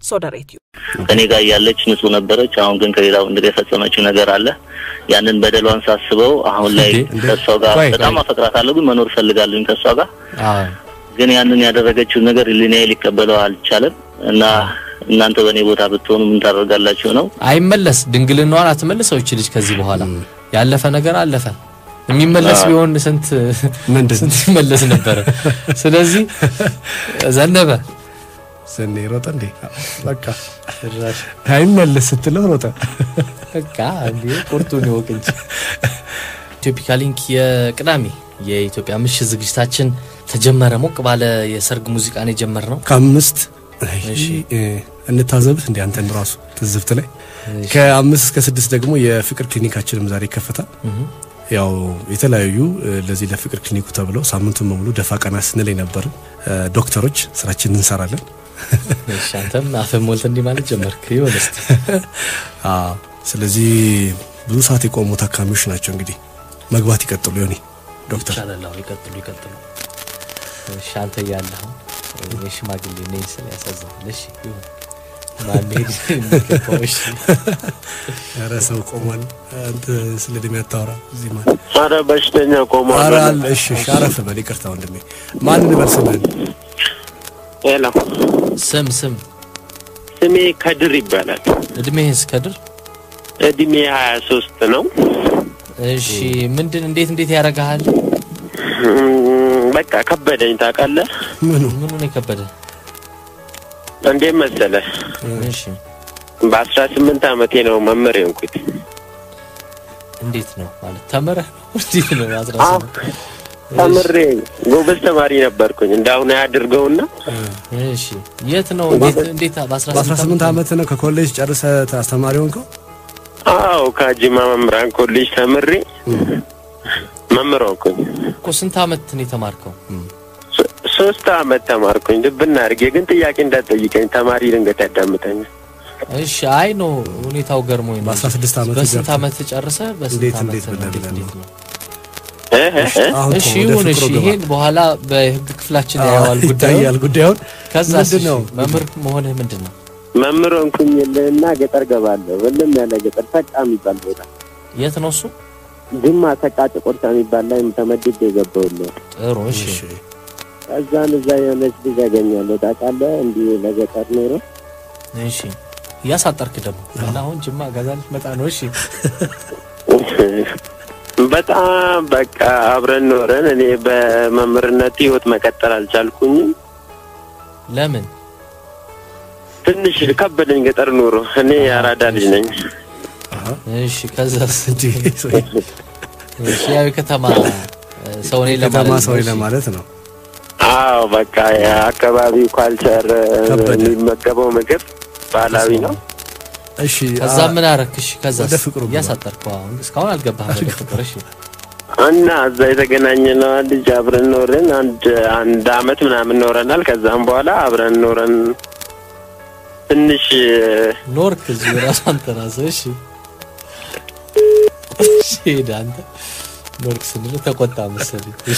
ሶደሬትዩ ከኔ ጋር እያለች ንጹህ ነበረች። አሁን ግን ከሌላ ወንድ ጋር የፈጸመችው ነገር አለ። ያንን በደሏን ሳስበው አሁን ላይ እንዴ? ከእሷ ጋር ቆይ፣ በጣም ቆይ። አፈቅራታለሁ፣ ግን መኖር እፈልጋለሁኝ ከእሷ ጋር አዎ ግን ያንን ያደረገችውን ነገር ህሊናዬ ሊቀበለው አልቻለም እና እናንተ በእኔ ቦታ ብትሆኑ ምን ታደርጋላችሁ ነው? አይመለስ ድንግልናዋን አትመልሰው ይች ልጅ ከዚህ በኋላ ያለፈ ነገር አለፈ። የሚመለስ ቢሆን ስንት ምንድን ስንት ይመለስ ነበረ። ስለዚህ ዘነበ ሰኔ ሮጠ እንዴ በቃ አይመለስ ስትለው ሮጠ። በቃ እንዴ ቁርጡን ይወቅ እንጂ። ኢትዮፒካ ሊንክ የቅዳሜ የኢትዮጵያ ምሽት ዝግጅታችን ተጀመረ። ሞቅ ባለ የሰርግ ሙዚቃን የጀመር ነው። ከአምስት እሺ። እ፣ እንታዘብት እንዲ አንተን ራሱ ትዝብት ላይ ከአምስት እስከ ስድስት ደግሞ የፍቅር ክሊኒካችንም ዛሬ ይከፈታል። ያው የተለያዩ እ፣ ለዚህ ለፍቅር ክሊኒኩ ተብለው ሳምንቱን በሙሉ ደፋ ቀና ስንል የነበርን እ፣ ዶክተሮች ስራችንን እንሰራለን። እሺ አንተም አፍህን ሞልተህ እንዲህ ማለት ጀመርክ። ይሆን እስቲ አዎ፣ ስለዚህ ብዙ ሰዓት የቆሙ ታካሚዎች ናቸው። እንግዲህ መግባት ይቀጥሉ ዮኒ ዶክተር ይቻላል። አዎ፣ ይቀጥሉ ይቀጥሉ። እሺ አንተ እያለህ እኔ ሽማግሌ ነኝ ስል ያሳዝናል። እሺ ይሁን ማን ሄድ የሚገባው እሺ ኧረ ሰው ቆሟል። አንተ ስለ እድሜ አታወራ እዚህ ማለት አረ በሽተኛ ቆሟል። ኧረ አለ። እሺ እሺ፣ አረፍ በል ይቅርታ ወንድሜ። ማን እንበል ስምህን? ሄሎ፣ ስም ስም ስሜ ከድር ይባላል። እድሜህስ ከድር? እድሜ ሀያ ሶስት ነው። እሺ ምንድን እንዴት እንዴት ያደርግሃል? እም፣ በቃ ከበደኝ ታውቃለህ። ምኑ ምኑ ነው የከበደ? እንዴት መሰለህ እሺ በአስራ ስምንት አመቴ ነው መምህር የሆንኩት። እንዴት ነው ማለት ተምረህ ነው? እንዴት ነው አስራ አዎ፣ ስምንት ተምሬ ጎበዝ ተማሪ ነበርኩኝ። እንዳሁን ያድርገውና እሺ የት ነው እንዴት እንዴት በአስራ በአስራ ስምንት ዓመት ነው ከኮሌጅ ጨርሰ አስተማሪ ሆንከው? አዎ ከጅማ መምህራን ኮሌጅ ተምሬ መምህር ሆንኩኝ። እኮ ስንት አመት ነው የተማርከው? ሶ- ሶስት አመት ተማርኩኝ። ልብና አድርጌ ግን ጥያቄ እንዳትጠይቀኝ ተማሪ ድንገት ያዳምጠኛል። እሺ አይ ነው ሁኔታው ገርሞኝ ነው። በአስራ ስድስት ዓመት በስንት ገብተህ? አመት ጨርሰ በስንት እንዴት አመት እንዴት ነው? ብለህ እንዴት ብለህ እንዴት ነው? እ እ እ? አሁን እሺ እኮ ወደ ይሁን እሺ ፍቅሩ ግባ። ይሄን በኋላ በህግ ክፍላችን ያየዋል ጉዳዩ ይታያል ጉዳዩን። ከዛ ምንድን ነው? መምህር መሆንህ ምንድን ነው መምህር ሆንኩኝ እና ገጠር ገባለሁ። እልም ያለ ገጠር ሰቃ የሚባል ቦታ የት ነው እሱ ጅማ ሰቃ ጭቆርሳ የሚባል ላይ ተመድቤ የገባሁልህ። ጥሩ እሺ እሺ ከዛን እዛ የሆነች ልጅ ያገኛለሁ ታውቃለህ። እንዲህ ለገጠር ኖሮ እሺ እያሳጠርክ ደግሞ እና አሁን ጅማ ገዛ ልትመጣ ነው እሺ በጣም በቃ አብረን ኖረን እኔ በመምህርነት ህይወት መቀጠል አልቻልኩኝም። ለምን ትንሽ ከበደኝ ገጠር ኑሮ። እኔ የአራዳ ልጅ ነኝ። እሺ ከዛስ እንጂ ሰው- እሺ ያው የከተማ እ፣ ሰው ነኝ ከተማ ለማለት ሰው ነው። እሺ። ለማለት ነው። አዎ በቃ የአካባቢው ካልቸር ከበደ። የሚመገበው ምግብ ባህላዊ ነው። እሺ ከዛ አ- ምን አረክ? እሺ ከዛ ወደ ፍቅሩ ግባ። እያሳጠርኩ አሁን እስካሁን አልገባህም ወደ ፍቅር። እሺ እና እዛ የተገናኘነው ልጅ አብረን ኖረን አንድ አንድ አመት ምናምን ኖረናል። ከዛም በኋላ አብረን ኖረን ትንሽ ኖርክ እዚህ ራሱ አንተ ራስህ እሺ እሺ ሄደ አንተ ኖርክ ስንል ተቆጣ መሰለኝ። እሺ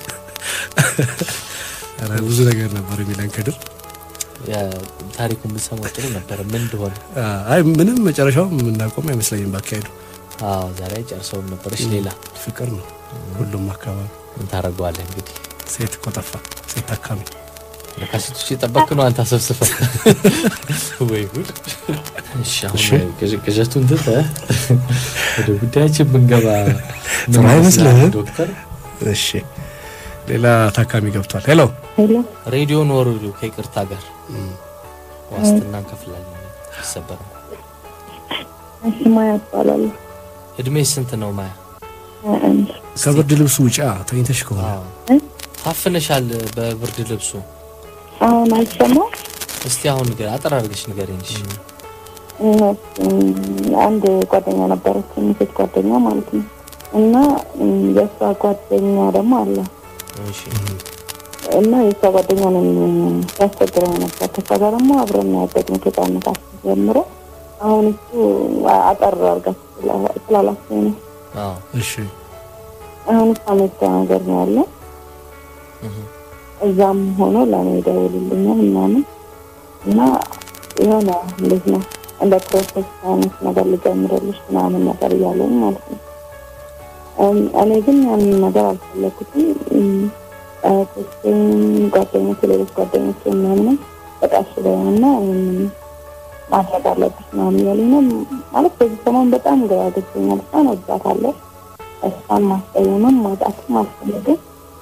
ኧረ ብዙ ነገር ነበር የሚለን ከድር። ያ ታሪኩን ብትሰማው ጥሩ ነበር። ምን እንደሆነ አ- አይ ምንም መጨረሻው የምናቆም አይመስለኝም ባካሄዱ። አዎ ዛሬ ጨርሰውም ነበር። እሺ ሌላ ፍቅር ነው ሁሉም አካባቢ። ምን ታደርገዋለህ እንግዲህ ሴት እኮ ጠፋ፣ ሴት ታካሚ። ለካሴቶች የጠበክ ነው አንተ አሰብስፈ ወይ ጉድ። እሺ አሁን ቅዥ- ቅዠቱን ትተህ ወደ ጉዳያችን ብንገባ ምን ጥሩ አይመስልህም? ይመስልሃል ዶክተር? እሺ ሌላ ታካሚ ገብቷል። ሄሎ ሄሎ ሬዲዮን ወርዱ ከይቅርታ ጋር ዋስትና እንከፍላለን። ይሰበራል። እሺ ማያ እባላለሁ። እድሜ ስንት ነው ማያ? ሀያ አንድ ከብርድ ልብሱ ውጫ ተኝተሽ ከሆነ አዎ። እ? ታፍነሻል በብርድ ልብሱ። አሁን አይሰማም። እስቲ አሁን ንገር፣ አጠር አድርገሽ ንገረኝ። እሺ። እም፣ አንድ ጓደኛ ነበረች፣ ሴት ጓደኛ ማለት ነው። እና እም፣ የእሷ ጓደኛ ደግሞ አለ እሺ። እና የእሷ ጓደኛ ነው ያስቸግረኝ ነበር። ከእሷ ጋር ደግሞ አብረን ያደግነው ከህፃንነታችን ጀምሮ። አሁን እሱ አ- አጠር አድርጋ ስላላቸው ነው። አዎ። እሺ አሁን እሷ መታ ነገር ነው ያለ እህ። እዛም ሆኖ ለእኔ ይደውልልኛል ምናምን እና የሆነ እንዴት ነው እንደ ፕሮሰስ አይነት ነገር ልጀምርልሽ ምናምን ነገር እያለኝ ማለት ነው። እም፣ እኔ ግን ያንን ነገር አልፈለኩትም። እም፣ እህቶቼም ጓደኞቼ፣ ሌሎች ጓደኞቼ ምናምንም በቃ እሺ በይውና ይህንን ማድረግ አለብሽ ምናምን እያሉኝ ነው። ማለት በዚህ ሰሞን በጣም ግራ ገብቶኛል። እሷን ወዳታለሁ። እሷን ማስቀየምም ማጣትም አልፈልግም።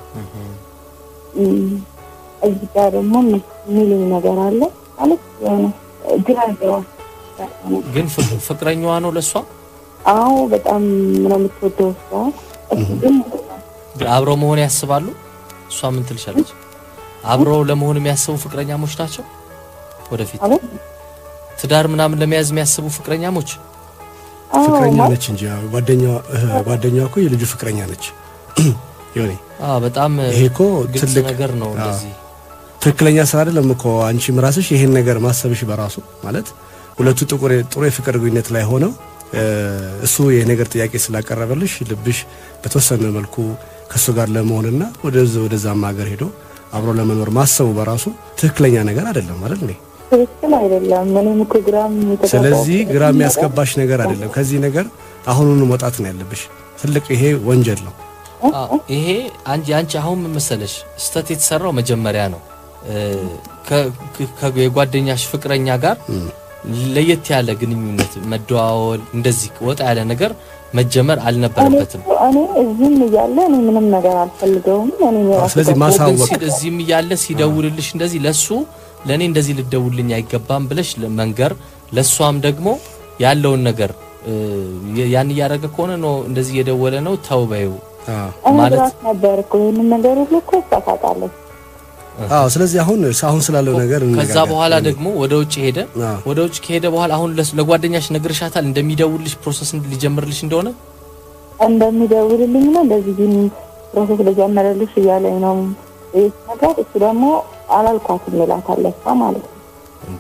እም፣ እዚህ ጋር ደግሞ የሚሉኝ ነገር አለ ማለት የሆነ ግራ ገባ ግን ፍቅ- ፍቅረኛዋ ነው ለእሷ አዎ በጣም ነው የምትወደው እሷ። እሱ ግን አብረው መሆን ያስባሉ። እሷ ምን ትልሻለች? አብረው ለመሆን የሚያስቡ ፍቅረኛሞች ናቸው። ወደፊት ማለት ትዳር ምናምን ለመያዝ የሚያስቡ ፍቅረኛሞች አዎ ፍቅረኛ ማለት ነች እንጂ ያው ጓደኛዋ እህ፣ ጓደኛዋ እኮ የልጁ ፍቅረኛ ነች። ይሁኔ አዎ፣ በጣም ይሄ እኮ ግልጽ ትልቅ ነገር ነው። አዎ። እንደዚህ ትክክለኛ ስራ አይደለም እኮ አንቺም ራስሽ ይሄን ነገር ማሰብሽ በራሱ ማለት ሁለቱ ጥቁር ጥሩ የፍቅር ግንኙነት ላይ ሆነው እ፣ እሱ ይሄ ነገር ጥያቄ ስላቀረበልሽ ልብሽ በተወሰነ መልኩ ከእሱ ጋር ለመሆንና ወደዚ ወደዛም ሀገር ሄዶ አብሮ ለመኖር ማሰቡ በራሱ ትክክለኛ ነገር አይደለም አይደል እንዴ? ትክክል አይደለም። እኔም እኮ ግራም የተጋባሁት ስለዚህ ግራ የሚያስገባሽ ነገር አይደለም። ከዚህ ነገር አሁኑኑ መውጣት ነው ያለብሽ። ትልቅ ይሄ ወንጀል ነው። አዎ፣ ይሄ አንቺ አንቺ አሁን ምን መሰለሽ ስህተት የተሰራው መጀመሪያ ነው እ፣ ከ- ከ- የጓደኛሽ ፍቅረኛ ጋር ለየት ያለ ግንኙነት መደዋወል፣ እንደዚህ ወጣ ያለ ነገር መጀመር አልነበረበትም። እኔ እዚህም እያለ እኔ ምንም ነገር አልፈልገውም። እኔ የራሴ ስለዚህ ጓደኛ- ግን ማሳወቅ ሲል እዚህም እያለ ሲደውልልሽ እንደዚህ ለሱ ለእኔ እንደዚህ ልደውልልኝ አይገባም ብለሽ መንገር፣ ለእሷም ደግሞ ያለውን ነገር እ፣ ያን እያደረገ ከሆነ ነው እንደዚህ እየደወለ ነው ተው በይው አዎ እኔ ማለት- ግራት ነበር እኮ ይህንን ነገር ሁሉ እኮ እሷ ታውቃለች። አዎ። ስለዚህ አሁን አሁን ስላለው ነገር ከዛ እንነጋገር። በኋላ ደግሞ ወደ ውጭ ሄደ። አዎ። ወደ ውጭ ከሄደ በኋላ አሁን ለስ- ለጓደኛሽ ነግርሻታል እንደሚደውልልሽ ፕሮሰስ ሊጀምርልሽ እንደሆነ እንደሚደውልልኝ ነው እንደዚህ ግን ፕሮሰስ ልጀምርልሽ እያለኝ ነው ይህ ነገር። እሱ ደግሞ አላልኳትም ይላታል እሷ ማለት ነው። እንዴ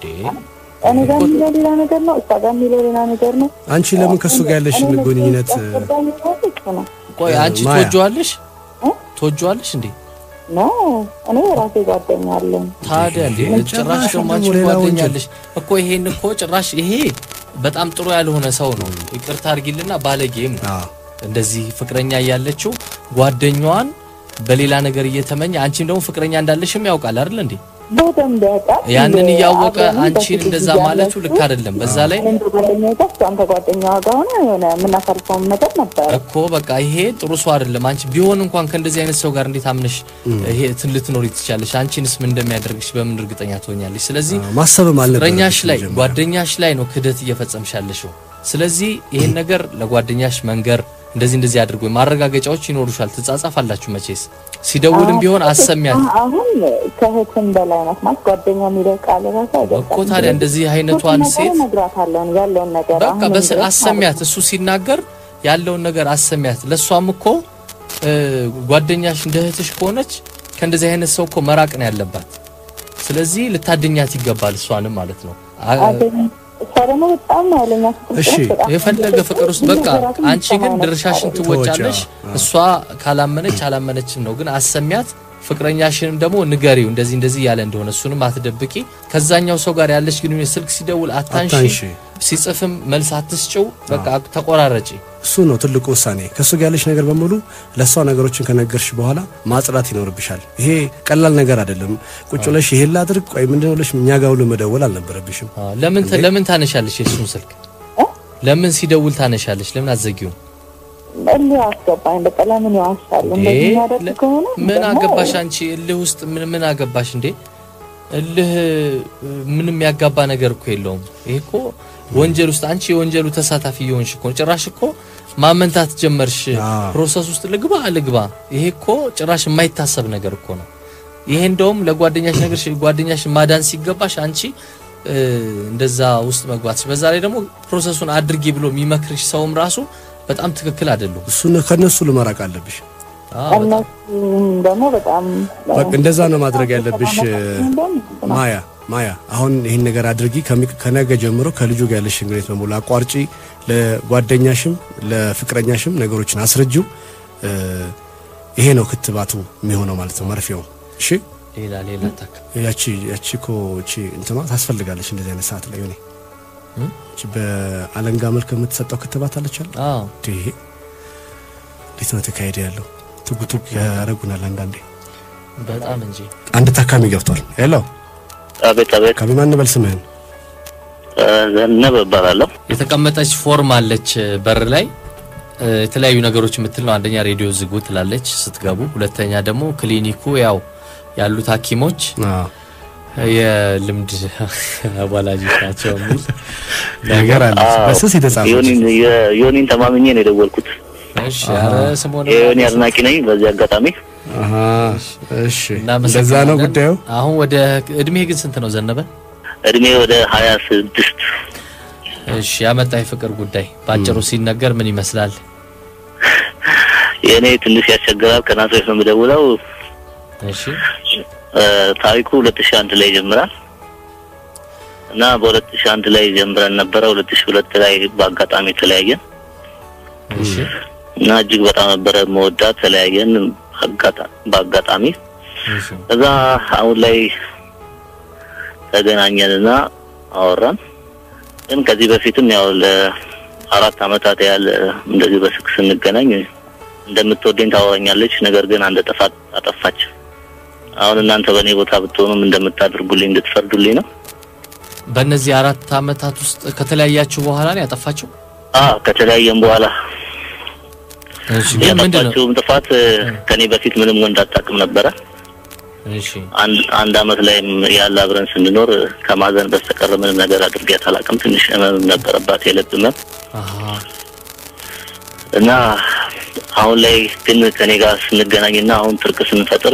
እኔ ጋር የሚለው ሌላ ነገር ነው፣ እሷ ጋር የሚለው ሌላ ነገር ነው። አንቺ ለምን ከሱ ጋር ያለሽን እኔ ግንኙነት ያስገባኝ ነገር እሱ ነው ቆይ አንቺ ማያ። ትወጂዋለሽ እ? ትወጂዋለሽ እንዴ ነው እኔ የራሴ ጓደኛ አለኝ። ታዲያ እንዴ ይሄ ጭራሽ ጭራሽ ደግሞ አንቺ ደግሞ ሌላ ወንጀል። ጓደኛለሽ እኮ ይሄን እኮ ጭራሽ ይሄ በጣም ጥሩ ያልሆነ ሰው ነው ይቅርታ አድርጊልና ባለጌም ነው አዎ እንደዚህ ፍቅረኛ እያለችው ጓደኛዋን በሌላ ነገር እየተመኘ አንቺም ደግሞ ፍቅረኛ እንዳለሽም ያውቃል አይደል እንዴ በደንብ ያውቃል። ያንን እያወቀ አብረንም አንቺን በፊት እንደዛ ጊዜ ማለቱ ያለችው ልክ አይደለም በዛ ላይ እኔም ከጓደኛዬ ጋር እሷም ከጓደኛዋ ጋር ሆነ የሆነ የምናሳልፈውም ነገር ነበረ። እኮ በቃ ይሄ ጥሩ ሰው አይደለም። አንቺ ቢሆን እንኳን ከእንደዚህ አይነት ሰው ጋር እንዴት አምነሽ ይሄ እንትን ልትኖሪ ትችላለሽ? አንቺንስ ምን እንደሚያደርግሽ በምን እርግጠኛ ትሆኛለሽ? ስለዚህ አዎ፣ ማሰብም አልነበረብሽም ፍቅረኛሽ ላይ መጀመሪያ። ጓደኛሽ ላይ ነው ክህደት እየፈጸምሽ ያለሽው። ስለዚህ ይሄን ነገር ለጓደኛሽ መንገር እንደዚህ እንደዚህ አድርጎ ማረጋገጫዎች ይኖሩሻል። ትጻጻፋላችሁ መቼስ ሲደውልም ቢሆን አሰሚያት አሁን ከእህትም በላይ ናት ማለት ጓደኛ የሚለው ቃል ራሱ አይገልጻትም። እኮ ታዲያ እንደዚህ አይነቷን ሁሉን ነገር ሴት እነግራታለሁ ያለውን ነገር በቃ አሁንም በስ ድረስ ማለት አሰሚያት። ነው። እሱ ሲናገር ያለውን ነገር አሰሚያት። ለእሷም እኮ እ፣ ጓደኛሽ እንደ እህትሽ ከሆነች ከእንደዚህ አይነት ሰው እኮ መራቅ ነው ያለባት። ስለዚህ ልታድኛት ይገባል፣ እሷንም ማለት ነው። አ- አገኝ- እሷ ደግሞ በጣም ኃይለኛ ፍቅር እሺ ውስጥ በጣም የፈለገ ፍቅር ውስጥ በቃ ነገራትን አንቺ ግን የምትሰማው ድርሻሽን ነገር ትወጫለሽ። ተወጪ፣ አዎ። እሷ ካላመነች አላመነችም ነው። ግን አሰሚያት። ፍቅረኛሽንም ደግሞ ንገሪው እንደዚህ እንደዚህ ያለ እንደሆነ እሱንም አትደብቂ። ከዛኛው ሰው ጋር ያለሽ ግንኙነት ስልክ ሲደውል አታንሺ፣ አታንሺ። ሲጽፍም መልስ አትስጭው። በቃ ተቆራረጪ። እሱ ነው ትልቁ ውሳኔ። ከእሱ ጋር ያለሽ ነገር በሙሉ ለእሷ ነገሮችን ከነገርሽ በኋላ ማጽዳት ይኖርብሻል። ይሄ ቀላል ነገር አይደለም። ቁጭ ብለሽ ይሄን ላድርግ ቆይ ምንድን ነው ብለሽ እኛ ጋር ሁሉ መደወል አልነበረብሽም። አዎ፣ ለምን ተ- ለምን ታነሻለሽ የእሱን ስልክ? እ? ለምን ሲደውል ታነሻለሽ? ለምን አትዘጊውም? እልህ አስገባኝ። በቃ ለምን ይዋሻል? እንዴ እንደዚህ የሚያደርግ ለ- ከሆነ ምን ደግሞ አገባሽ አንቺ እልህ ውስጥ ምን ምን አገባሽ እንዴ? እልህ እ፣ ምንም ያጋባ ነገር እኮ የለውም። ይሄ እኮ ወንጀል ውስጥ አንቺ የወንጀሉ ተሳታፊ የሆንሽ እኮ ነው። ጭራሽ እኮ ማመንታት ጀመርሽ። አዎ። ፕሮሰስ ውስጥ ልግባ ልግባ፣ ይሄ እኮ ጭራሽ የማይታሰብ ነገር እኮ ነው። ይሄ እንደውም ለጓደኛሽ ነገር ጓደኛሽ ማዳን ሲገባሽ አንቺ እ፣ እንደዛ ውስጥ መግባትሽ፣ በዛ ላይ ደግሞ ፕሮሰሱን አድርጊ ብሎ የሚመክርሽ ሰውም ራሱ በጣም ትክክል አይደሉም። እሱን ከነሱ ልመራቅ አለብሽ። አዎ፣ በጣም እነሱም ደግሞ በጣም በቃ እንደዛ ነው ማድረግ ያለብሽ። እንደውም ማያ ማያ አሁን ይህን ነገር አድርጊ። ከሚ- ከነገ ጀምሮ ከልጁ ጋር ያለሽ ግንኙነት በሙሉ አቋርጪ። ለጓደኛሽም ለፍቅረኛሽም ነገሮችን አስረጂው። እ፣ ይሄ ነው ክትባቱ የሚሆነው ማለት ነው መርፌው። እሺ ሌላ ሌላ ታክ ያቺ ያቺ እኮ እቺ እንትኗ ታስፈልጋለች እንደዚህ አይነት ሰዓት ላይ ሆኔ እም? እቺ በአለንጋ መልክ የምትሰጠው ክትባት አለች አለ አዎ ይሄ እንዴት ነው ተካሄደ ያለው? ቱግ ቱግ ያደርጉናል አንዳንዴ። በጣም እንጂ አንድ ታካሚ ገብቷል። ሄሎ አቤት አቤት። ካቢ ማን በል ስምህን? እ፣ ዘነበ እባላለሁ። የተቀመጠች ፎርም አለች በር ላይ እ፣ የተለያዩ ነገሮች የምትል ነው። አንደኛ ሬዲዮ ዝጉ ትላለች ስትገቡ፣ ሁለተኛ ደግሞ ክሊኒኩ ያው ያሉት ሐኪሞች አዎ የልምድ አዋላጆች ናቸው የሚል ነገር አለ አዎ፣ በስስ የተጻፈ ዮኒን የ- ዮኒን ተማምኜ ነው የደወልኩት። እሺ፣ ኧረ ስሞን የዮኒ አድናቂ ነኝ። በዚህ አጋጣሚ አሃ እሺ እናመሰግናለን። እንደዛ ነው ጉዳዩ። አሁን ወደ እድሜ ግን ስንት ነው ዘነበ? እድሜ ወደ ሀያ ስድስት እሺ ያመጣ የፍቅር ጉዳይ በአጭሩ ሲነገር ምን ይመስላል? የእኔ ትንሽ ያስቸግራል። ከናዝሬት ነው የምደውለው። እሺ እ፣ ታሪኩ ሁለት ሺህ አንድ ላይ ይጀምራል እና በሁለት ሺህ አንድ ላይ ጀምረን ነበረ። ሁለት ሺህ ሁለት ላይ በአጋጣሚ ተለያየን እሺ እና እጅግ በጣም ነበረ መወዳት። ተለያየን አጋጣ- በአጋጣሚ እሺ ከዛ አሁን ላይ ተገናኘንና አወራን። ግን ከዚህ በፊትም ያው ለአራት አመታት ያህል እንደዚህ በስልክ ስንገናኝ እንደምትወደኝ ታወራኛለች። ነገር ግን አንድ ጥፋት አጠፋች። አሁን እናንተ በእኔ ቦታ ብትሆኑም እንደምታደርጉልኝ እንድትፈርዱልኝ ነው። በእነዚህ አራት አመታት ውስጥ ከተለያያችሁ በኋላ ነው ያጠፋችሁ? አ ከተለያየን በኋላ እሺ ግን ምንድን ነው? ያጠፋችውም ጥፋት ከኔ በፊት ምንም ወንድ አታውቅም ነበረ። እሺ አንድ አንድ አመት ላይም ያለ አብረን ስንኖር ከማዘን በስተቀር ምንም ነገር አድርጌያት አላውቅም። ትንሽ ህመም ነበረባት፣ የልብ ህመም አሃ እና አሁን ላይ ግን ከኔ ጋር ስንገናኝና አሁን ትርቅ ስንፈጥር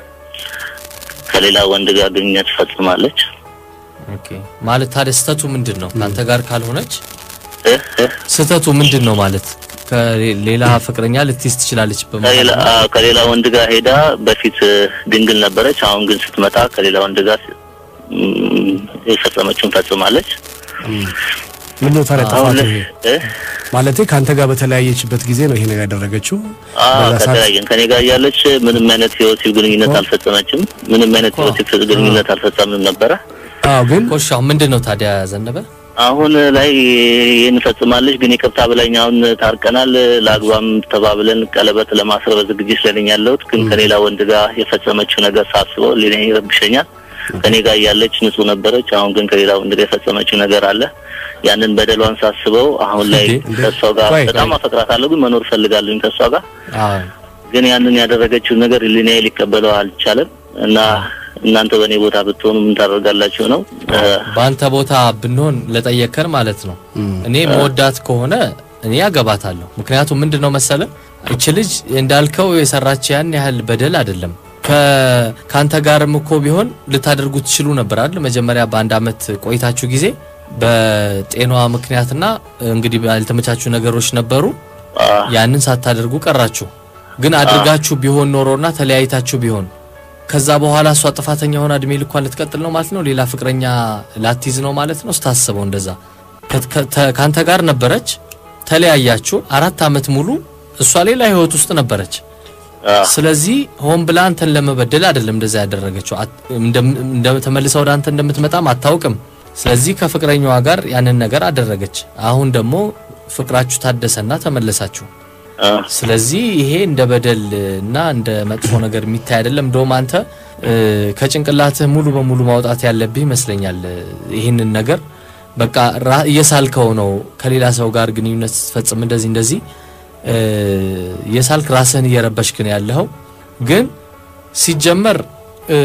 ከሌላ ወንድ ጋር ግንኙነት ፈጽማለች። ኦኬ ማለት ታዲያ ስህተቱ ምንድን ነው? ከአንተ ጋር ካልሆነች እ እ ስህተቱ ምንድን ነው ማለት ከሌላ ፍቅረኛ ልትይዝ ትችላለች በመሀል ከሌላ አዎ፣ ከሌላ ወንድ ጋር ሄዳ በፊት እ፣ ድንግል ነበረች። አሁን ግን ስትመጣ ከሌላ ወንድ ጋር እም፣ የፈጸመችውን ፈጽማለች። ምን ነው ታዲያ አሁን ጥፋቱ ላይ ይሄ? እ ማለቴ ከአንተ ጋር በተለያየችበት ጊዜ ነው ይሄ ነገር ያደረገችው። አዎ በዛ ሰዓት ከተለያየን ከኔ ጋር እያለች ምንም አይነት የወሲብ ግንኙነት አልፈጸመችም። ምንም አይነት የወሲብ ግንኙነት አልፈጸምንም ነበረ። አዎ ግን ኮሽ አሁን ምንድን ነው ታዲያ ዘነበ? አሁን ላይ ይህን ፈጽማለች። ግን ይቅርታ ብላኝ አሁን ታርቀናል። ለአግባም ተባብለን ቀለበት ለማስር በዝግጅት ላይ ነኝ ያለሁት። ግን ከሌላ ወንድ ጋር የፈጸመችው ነገር ሳስበው ሌላ ይረብሸኛል። ከኔ ጋር እያለች ንጹህ ነበረች። አሁን ግን ከሌላ ወንድ ጋር የፈጸመችው ነገር አለ። ያንን በደሏን ሳስበው አሁን ላይ እንዴ? ከእሷ ጋር ቆይ፣ በጣም አፈቅራታለሁ፣ ግን መኖር እፈልጋለሁኝ ከእሷ ጋር አዎ ግን ያንን ያደረገችውን ነገር ህሊናዬ ሊቀበለው አልቻለም እና እናንተ በእኔ ቦታ ብትሆኑ ምን ታደርጋላችሁ ነው እ፣ በአንተ ቦታ ብንሆን ለጠየከን ማለት ነው። እኔ መወዳት ከሆነ እኔ ያገባታለሁ። ምክንያቱም ምንድን ነው መሰለ እች ልጅ እንዳልከው የሰራች ያን ያህል በደል አይደለም። ከ- ከአንተ ጋርም እኮ ቢሆን ልታደርጉ ትችሉ ነበር አይደል? መጀመሪያ በአንድ አመት ቆይታችሁ ጊዜ በጤኗ ምክንያትና እንግዲህ ያልተመቻቹ ነገሮች ነበሩ። አ፣ ያንን ሳታደርጉ ቀራችሁ። ግን አድርጋችሁ ቢሆን ኖሮና ተለያይታችሁ ቢሆን ከዛ በኋላ እሷ ጥፋተኛ ሆና እድሜ ልኳን ልትቀጥል ነው ማለት ነው። ሌላ ፍቅረኛ ላትይዝ ነው ማለት ነው። ስታስበው እንደዛ ከ- ከ- ተ- ከአንተ ጋር ነበረች፣ ተለያያችሁ። አራት አመት ሙሉ እሷ ሌላ ህይወት ውስጥ ነበረች። አ፣ ስለዚህ ሆን ብላ አንተን ለመበደል አይደለም እንደዛ ያደረገችው። አት- እንደም- እንደ- ተመልሳ ወደ አንተ እንደምትመጣም አታውቅም። ስለዚህ ከፍቅረኛዋ ጋር ያንን ነገር አደረገች። አሁን ደግሞ ፍቅራችሁ ታደሰና ተመለሳችሁ። አ፣ ስለዚህ ይሄ እንደ በደል እና እንደ መጥፎ ነገር የሚታይ አይደለም። እንደውም አንተ እ፣ ከጭንቅላትህ ሙሉ በሙሉ ማውጣት ያለብህ ይመስለኛል። ይህንን ነገር በቃ ራ- እየሳልከው ነው። ከሌላ ሰው ጋር ግንኙነት ስትፈጽም እንደዚህ እንደዚህ እ፣ እየሳልክ ራስህን እየረበሽክ ነው ያለኸው። ግን ሲጀመር እ፣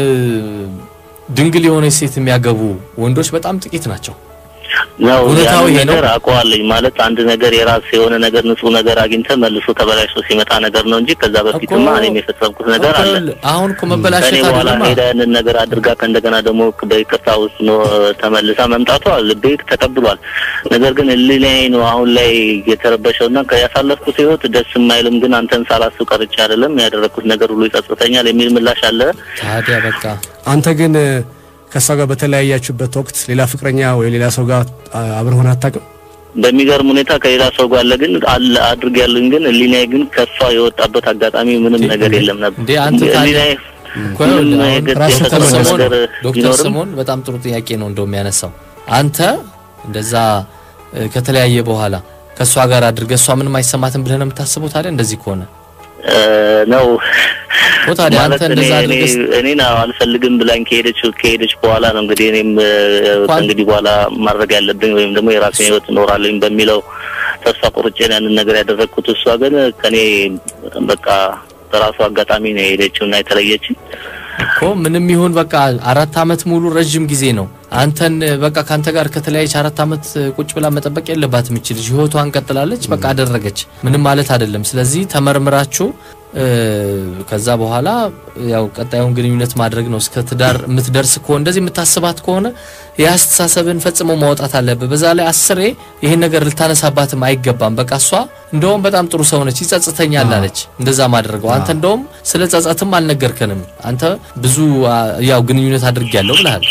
ድንግል የሆነች ሴት የሚያገቡ ወንዶች በጣም ጥቂት ናቸው። ነው እውነታው ያንን ይሄ ነው። ነገር አውቀዋለኝ ማለት አንድ ነገር የራስ የሆነ ነገር ንጹህ ነገር አግኝተ መልሶ ተበላሽቶ ሲመጣ ነገር ነው እንጂ ከዛ በፊትማ እኮ- እኔም የፈጸምኩት ነገር አለ። አሁን እኮ ከኔ መበላሸት በኋላ አይደለም ሄዳ ያንን ነገር አድርጋ ከእንደገና ደግሞ በይቅርታ ውስጥ ነው ተመልሳ መምጣቷ ልቤ ተቀብሏል። ነገር ግን ህሊናዬ ነው አሁን ላይ የተረበሸው እና ያሳለፍኩት ህይወት ደስ የማይልም ግን አንተን ሳላስብ ቀርቼ አይደለም ያደረግኩት ነገር ሁሉ ይጸጽተኛል የሚል ምላሽ አለ። ታዲያ በቃ አንተ ግን እ፣ ከእሷ ጋር በተለያያችሁበት ወቅት ሌላ ፍቅረኛ ወይ ሌላ ሰው ጋር አ- አብረህ ሆነህ አታውቅም? በሚገርም ሁኔታ ከሌላ ሰው ጋር አለ ግን አለ አድርግ ያለኝ ግን ህሊናዬ ግን ከሷ የወጣበት አጋጣሚ ምንም እንዴ፣ ነገር የለም ነበር። እንዴ፣ አንተ ታዲያ- ህሊናዬ እኮ ምንም ይኸውልህ አሁን የገ- ራሱ ዶክተር የተሰማው ስምኦን ነገር ዶክተር ቢኖርም ስምኦን በጣም ጥሩ ጥያቄ ነው እንደው የሚያነሳው አንተ እንደዛ እ፣ ከተለያየ በኋላ ከእሷ ጋር አድርገህ እሷ ምንም አይሰማትም ብለህ ነው የምታስበው ታዲያ እንደዚህ ከሆነ እ፣ ነው እኮ ታዲያ አንተ ማለት እኔ እንደዛ እኔ አድርገህ ስ- እኔን አልፈልግም ብላኝ ከሄደች ከሄደች በኋላ ነው እንግዲህ እኔም እ፣ ከእንግዲህ በኋላ ማድረግ ያለብኝ ወይም ደግሞ የራሴን ህይወት እኖራለኝ በሚለው ተስፋ ቆርጬ ነው ያንን ነገር ያደረግኩት። እሷ ግን ከኔ በቃ በራሱ አጋጣሚ ነው የሄደችው እና የተለየችኝ። እኮ ምንም ይሁን በቃ አራት አመት ሙሉ ረጅም ጊዜ ነው። አንተን በቃ ካንተ ጋር ከተለያየች አራት አመት ቁጭ ብላ መጠበቅ የለባትም እቺ ልጅ ህይወቷን ቀጥላለች። በቃ አደረገች፣ ምንም ማለት አይደለም። ስለዚህ ተመርምራችሁ እ፣ ከዛ በኋላ ያው ቀጣዩን ግንኙነት ማድረግ ነው። እስከ ትዳር የምትደርስ ከሆነ እንደዚህ የምታስባት ከሆነ የአስተሳሰብን ፈጽሞ ማውጣት አለብህ። በዛ ላይ አስሬ ይህን ነገር ልታነሳባትም አይገባም። በቃ እሷ እንደውም በጣም ጥሩ ሰው ነች፣ ይጸጽተኛል አለች እንደዛ ማድረገው። አንተ እንደውም ስለ ጸጸትም አልነገርከንም። አንተ ብዙ አ፣ ያው ግንኙነት አድርጌያለሁ ብለሃል።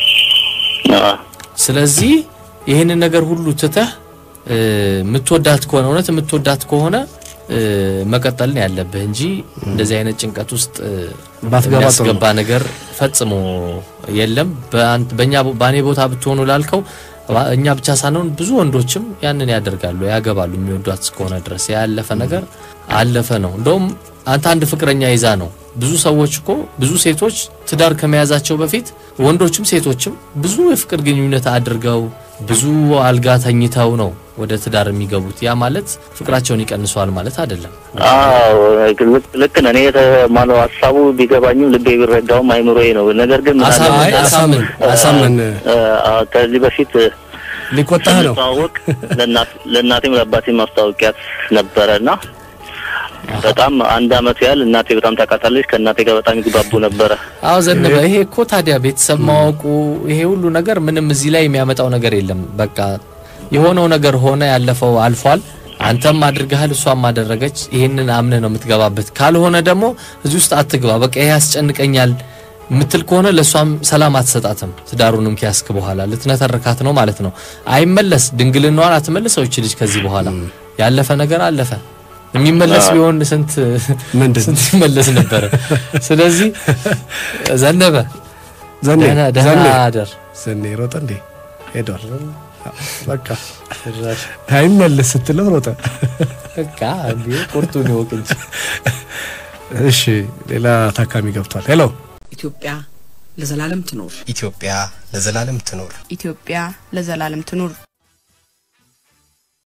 አዎ። ስለዚህ ይህንን ነገር ሁሉ ትተህ እ፣ የምትወዳት ከሆነ እውነት የምትወዳት ከሆነ እ፣ መቀጠል ነው ያለብህ እንጂ እንደዚህ አይነት ጭንቀት ውስጥ እ፣ ባትገባ ጥሩ የሚያስገባ ነገር ፈጽሞ የለም። በአንተ- በእኛ በእኔ ቦታ ብትሆኑ ላልከው ባ- እኛ ብቻ ሳንሆን ብዙ ወንዶችም ያንን ያደርጋሉ፣ ያገባሉ የሚወዷት እስከሆነ ድረስ ያለፈ ነገር አለፈ ነው። እንደውም አንተ አንድ ፍቅረኛ ይዛ ነው ብዙ ሰዎች እኮ ብዙ ሴቶች ትዳር ከመያዛቸው በፊት ወንዶችም ሴቶችም ብዙ የፍቅር ግንኙነት አድርገው ብዙ አልጋ ተኝተው ነው ወደ ትዳር የሚገቡት። ያ ማለት ፍቅራቸውን ይቀንሰዋል ማለት አይደለም። አዎ ልክ- ልክ ነህ። እኔ የተ- ማነው ሀሳቡ ቢገባኝም ልቤ ቢረዳውም አይምሮዬ ነው። ነገር ግን ምን አለ አሳምን አይ፣ አሳምን አሳምን እ፣ አ፣ ከዚህ በፊት ሊቆጣህ ነው። ስንተዋወቅ ለእናት- ለእናቴም ለአባቴም ማስታወቂያት ነበረ እና በጣም አንድ አመት ያህል እናቴ በጣም ታውቃታለች። ከእናቴ ጋር በጣም ይግባቡ ነበረ። አዎ ዘነበ፣ ይሄ እኮ ታዲያ ቤተሰብ ማወቁ ይሄ ሁሉ ነገር ምንም እዚህ ላይ የሚያመጣው ነገር የለም። በቃ የሆነው ነገር ሆነ፣ ያለፈው አልፏል። አንተም አድርገሃል፣ እሷም አደረገች። ይሄንን አምነህ ነው የምትገባበት። ካልሆነ ደግሞ እዚህ ውስጥ አትግባ። በቃ ይሄ ያስጨንቀኛል ምትል ከሆነ ለእሷም ሰላም አትሰጣትም። ትዳሩንም ኪያስክ በኋላ ልትነተርካት ነው ማለት ነው። አይመለስ ድንግልናዋን አትመልሰው ይች ልጅ ከዚህ በኋላ ያለፈ ነገር አለፈ። የሚመለስ ቢሆን ስንት ምንድን ስንት ይመለስ ነበረ። ስለዚህ ዘነበ ዘኔ ደህና ደህና ዘኔ አደር። ዘኔ ሮጠ እንዴ ሄዷል። በቃ አይመለስ ስትለው ሮጠ። በቃ እንዴ ቁርጡን ይወቅ እንጂ እሺ ሌላ ታካሚ ገብቷል። ሄሎ ኢትዮጵያ ለዘላለም ትኖር። ኢትዮጵያ ለዘላለም ትኖር። ኢትዮጵያ ለዘላለም ትኑር።